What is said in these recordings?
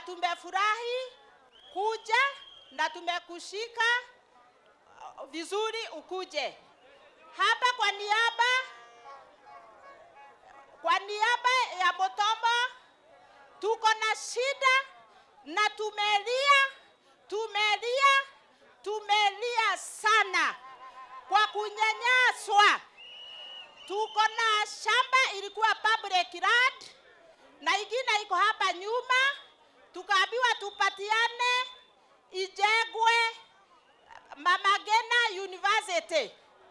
tumefurahi kuja na tumekushika uh, vizuri ukuje hapa kwa niaba kwa niaba ya Botomo tuko na shida na tumelia, tumelia, tumelia sana kwa kunyanyaswa. Tuko na shamba ilikuwa public land na ingine iko hapa nyuma, tukaambiwa tupatiane ijengwe Mama Ngina University,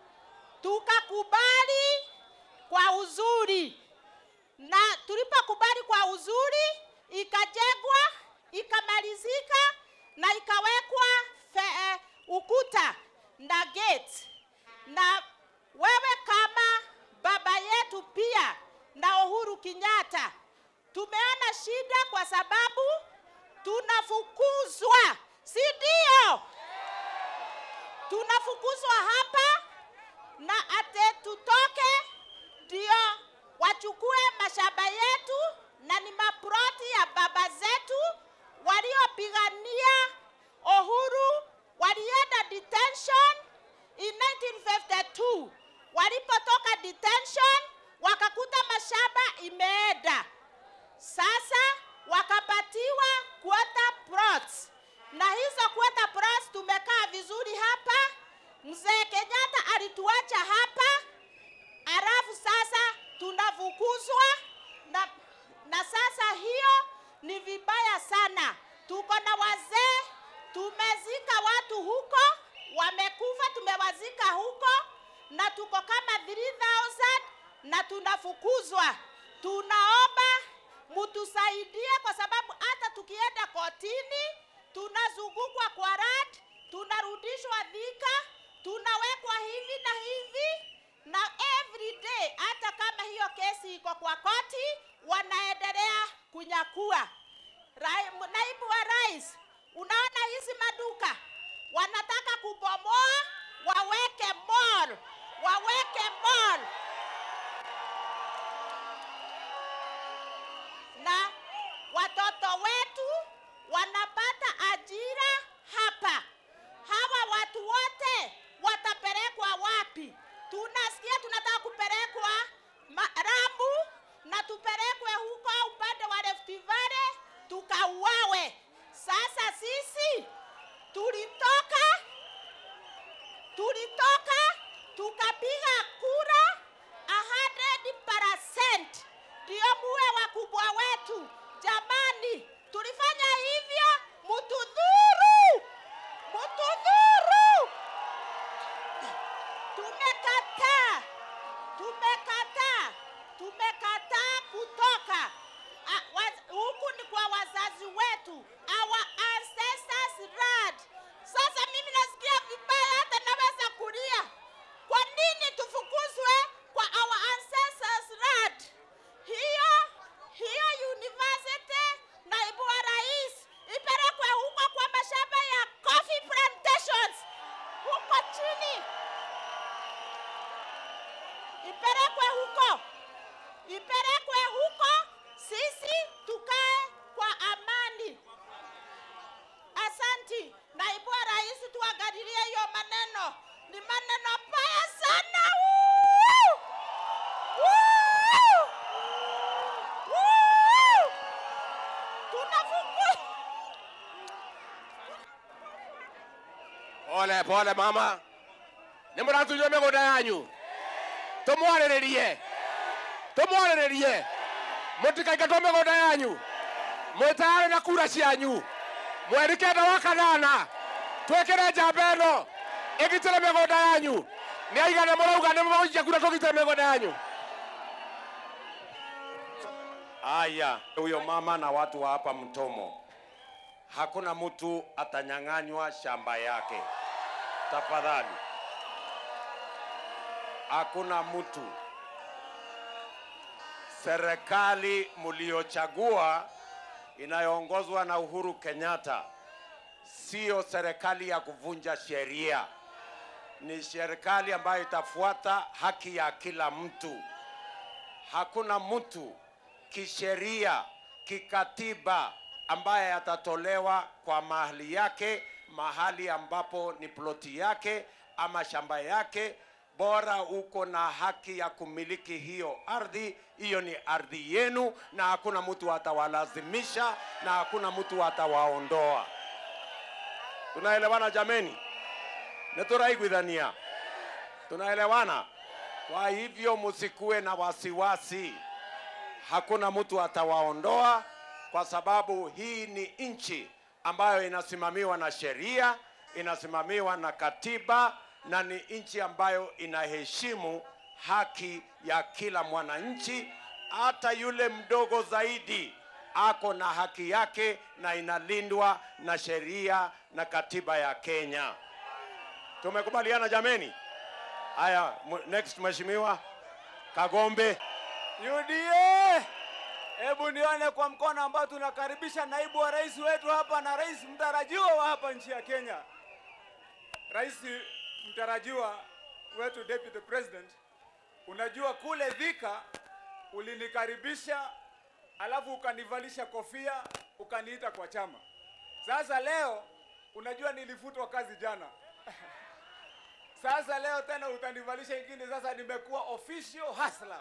tukakubali kwa uzuri, na tulipokubali kwa uzuri ikajengwa ikamalizika na ikawekwa fe, eh, ukuta na gate. Na wewe kama baba yetu pia na Uhuru Kenyatta, tumeona shida kwa sababu tunafukuzwa, si ndio? Tunafukuzwa hapa na ate tutoke ndio wachukue mashamba yetu na ni maproti ya baba zetu waliopigania uhuru, walienda detention in 1952. Walipotoka detention wakakuta mashamba imeenda, sasa wakapatiwa quarter plots, na hizo quarter plots tumekaa vizuri hapa. Mzee Kenyatta alituacha hapa, alafu sasa tunafukuzwa na, na sasa hiyo ni vibaya sana. Tuko na wazee, tumezika watu huko, wamekufa, tumewazika huko na tuko kama 3000 na tunafukuzwa. Tunaomba mtusaidie, kwa sababu hata tukienda kotini tunazungukwa kwa rat, tunarudishwa Thika, tunawekwa hivi na hivi na every day, hata kama hiyo kesi iko kwa koti, wanaendelea kunyakua. Rai, naibu wa rais, unaona hizi maduka wanataka kubomoa, waweke mall, waweke mall na watoto wetu wanapata ajira hapa. Hawa watu wote watapelekwa wapi? Tunasikia tunataka kupelekwa ma- Lamu na tupelekwe huko upande wa Rift Valley tukauawe. Sasa sisi tulitoka tulitoka tukapiga kura 100% ndio muwe wakubwa wetu. Jamani, tulifanya hivyo, mutudhuru, mutudhuru. Tumekataa, tumekataa, tumekataa kutoka Ah, waz- huku ni kwa wazazi wetu, our ancestors land. Sasa mimi nasikia vibaya, hata naweza kulia. Kwa nini tufukuzwe kwa our ancestors land? Hiyo hiyo university, naibu wa rais, ipelekwe huko kwa mashamba ya coffee plantations huko chini, ipelekwe huko, ipelekwe huko, sisi tukae kwa amani. Asanti naibu wa rais, tuangalilie hiyo maneno, ni maneno baya sana. Woo! Woo! Woo! Tunafungua pole pole mama nä må ratunywo mä gå nda yanyu tå mwarä rä rie tå mwarä rä rie må tikaingatwo mä gå nda yanyu mwä tayarä na kura cianyu mweri kenda wa kanana twä kä re njamba ä no ä gitä re mä gå nda yanyu nä aigana må rauga nä må gaikia kura tå gitä re mä gå nda yanyu Aya, huyo mama na watu wa hapa Mtomo, hakuna mtu atanyang'anywa shamba yake, tafadhali. Hakuna mtu. Serikali mliochagua inayoongozwa na Uhuru Kenyatta sio serikali ya kuvunja sheria, ni serikali ambayo itafuata haki ya kila mtu. Hakuna mtu kisheria, kikatiba, ambaye atatolewa kwa mahali yake, mahali ambapo ni ploti yake ama shamba yake. Bora uko na haki ya kumiliki hiyo ardhi, hiyo ni ardhi yenu, na hakuna mtu atawalazimisha na hakuna mtu atawaondoa. Tunaelewana jameni? Neturaiguithania, tunaelewana? Kwa hivyo msikuwe na wasiwasi, hakuna mtu atawaondoa, kwa sababu hii ni nchi ambayo inasimamiwa na sheria, inasimamiwa na katiba, na ni nchi ambayo inaheshimu haki ya kila mwananchi, hata yule mdogo zaidi ako na haki yake na inalindwa na sheria na katiba ya Kenya. Tumekubaliana jameni? Haya, mu- next mheshimiwa Kagombe. UDA, hebu nione kwa mkono ambao tunakaribisha naibu wa rais wetu hapa na rais mtarajiwa wa hapa nchi ya Kenya. Rais mtarajiwa wetu Deputy President, unajua kule Thika ulinikaribisha, alafu ukanivalisha kofia, ukaniita kwa chama. Sasa leo unajua nilifutwa kazi jana. Sasa leo tena utanivalisha ingine, sasa nimekuwa official hustler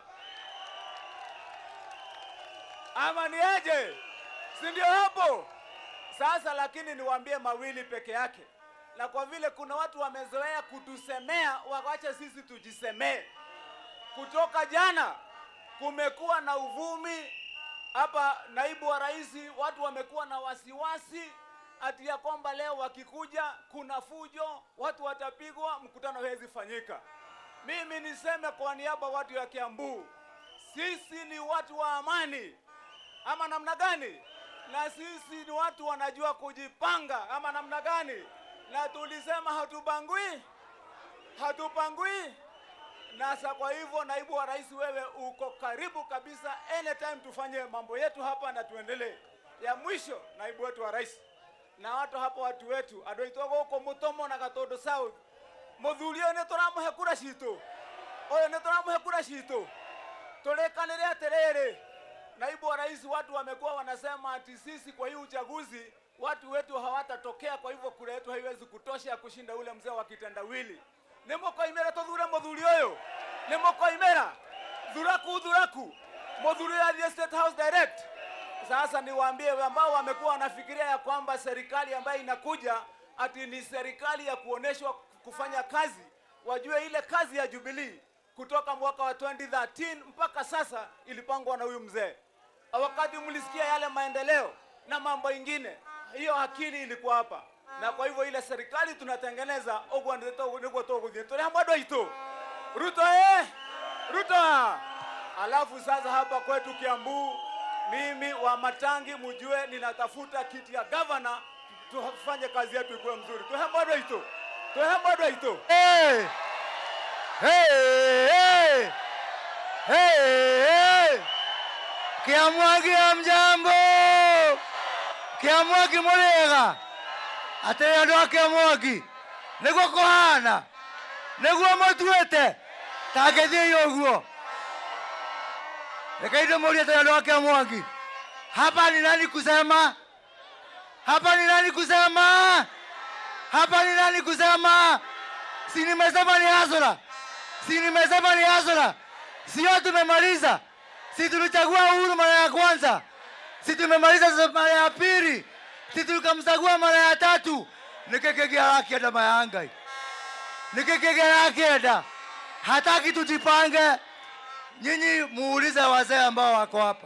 ama ni aje? Si ndio hapo sasa? Lakini niwaambie mawili peke yake, na kwa vile kuna watu wamezoea kutusemea, wawache sisi tujisemee. Kutoka jana kumekuwa na uvumi hapa, naibu wa rais, watu wamekuwa na wasiwasi ati ya kwamba leo wakikuja kuna fujo, watu watapigwa, mkutano hawezi fanyika. Mimi niseme kwa niaba watu ya Kiambu, sisi ni watu wa amani ama namna gani? Na sisi ni watu wanajua kujipanga ama namna gani? Na tulisema hatubangui, hatupangui. Na sa kwa hivyo, naibu wa rais, wewe uko karibu kabisa, anytime tufanye mambo yetu hapa na tuendelee. Ya mwisho, naibu wetu wa rais na watu hapa, watu wetu adoitwago huko Mutomo na Gatondo South, muthuri ũyũ nĩ tũramũhe kura citũ, ũyũ nĩ tũramũhe kura citũ tulekanire atiriri naibu wa rais watu wamekuwa wanasema ati sisi kwa hii uchaguzi watu wetu hawatatokea kwa hivyo kura yetu haiwezi kutosha ya kushinda ule mzee wa kitendawili nimukoimera tuthure muthuri uyu nimukoimera thuraku thuraku muthuri uyu athie state house direct sasa niwaambie ambao wamekuwa wanafikiria ya kwamba serikali ambayo inakuja ati ni serikali ya kuoneshwa kufanya kazi wajue ile kazi ya Jubilee kutoka mwaka wa 2013 mpaka sasa ilipangwa na huyu mzee. Wakati mlisikia yale maendeleo na mambo ingine, hiyo akili ilikuwa hapa, na kwa hivyo ile serikali tunatengeneza ogwa ndio ndio toguthie tuli hamwe doito Ruto eh Ruto. Alafu sasa hapa kwetu Kiambu, mimi wa Matangi, mjue ninatafuta kiti ya gavana, tufanye kazi yetu ikuwe mzuri. Tuhamwe doito, tuhamwe doito. Hey! Hey! Hey! Hey! Hey! Kiamwagi ya mjambo Kiamwagi murega atĩ andũ a Kiamwagi nĩguo kũhana nĩguo mũtuĩte ta ngĩthiĩ ũguo reke ndĩmũrie tena andũ a Kiamwagi hapa ni nani kusema hapa ni nani kusema hapa ni nani kusema si nimesema ni hasara, si nimesema ni hasara, sio tumemaliza, si tulichagua Uhuru mara ya kwanza, si tumemaliza sasa mara ya pili, si tukamchagua mara ya tatu, nikikegea akienda mayangai, nikikegea akienda, hataki tujipange. Nyinyi muulize wazee ambao wako hapa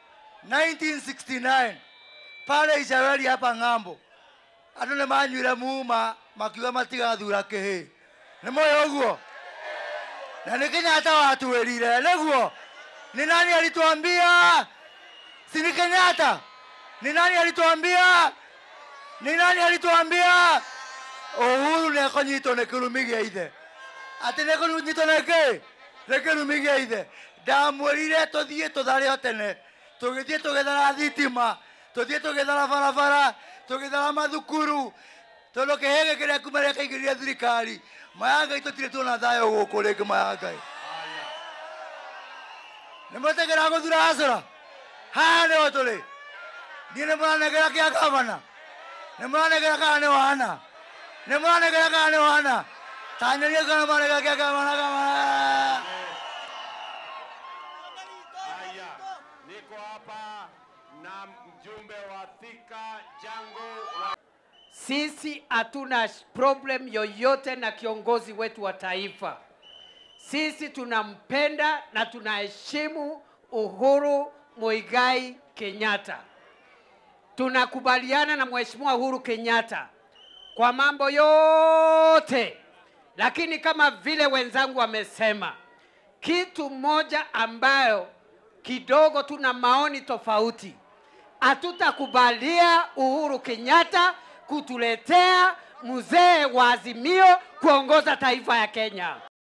1969 pale Israeli hapa ng'ambo andå nä manyuire muma makiuga matigathura kä hä nä moyo å guo na nä kenyatta watwä rire nä guo nä nani alitwambia si ni kenyatta ni nani alitwambia ni nani alitwambia uhuru nä ekånyitwo nä kä rumi gä a ithe atä nä kånyitwo nä kä nä kä rumi gä a ithe ndamwä rire tå thiä tå thare o tene tå gä thiä tå gethara thitima tå thiä tå gethara barabara tå gethara mathukuru tondå kä hä gä kä rä a kuma rä a kaingä rire thirikari mayangai tå tirä tuona thayå gå kå rä ngä mayangai nä må tegera gå thura acora haha nä o tå rä niĩ nĩ mũranegera kĩa gavana nĩ mũranegera kana nĩ wana nĩ mũranegera kana nĩ wana tanyoria kana mũranegera kĩa gavana gavana Haya, niko hapa na mjumbe wa Thika Jango wa Sisi hatuna sh- problem yoyote na kiongozi wetu wa taifa. Sisi tunampenda na tunaheshimu Uhuru Muigai Kenyatta. Tunakubaliana na Mheshimiwa Uhuru Kenyatta kwa mambo yote, lakini kama vile wenzangu wamesema, kitu moja ambayo kidogo tuna maoni tofauti hatutakubalia Uhuru Kenyatta kutuletea mzee wa Azimio kuongoza taifa ya Kenya.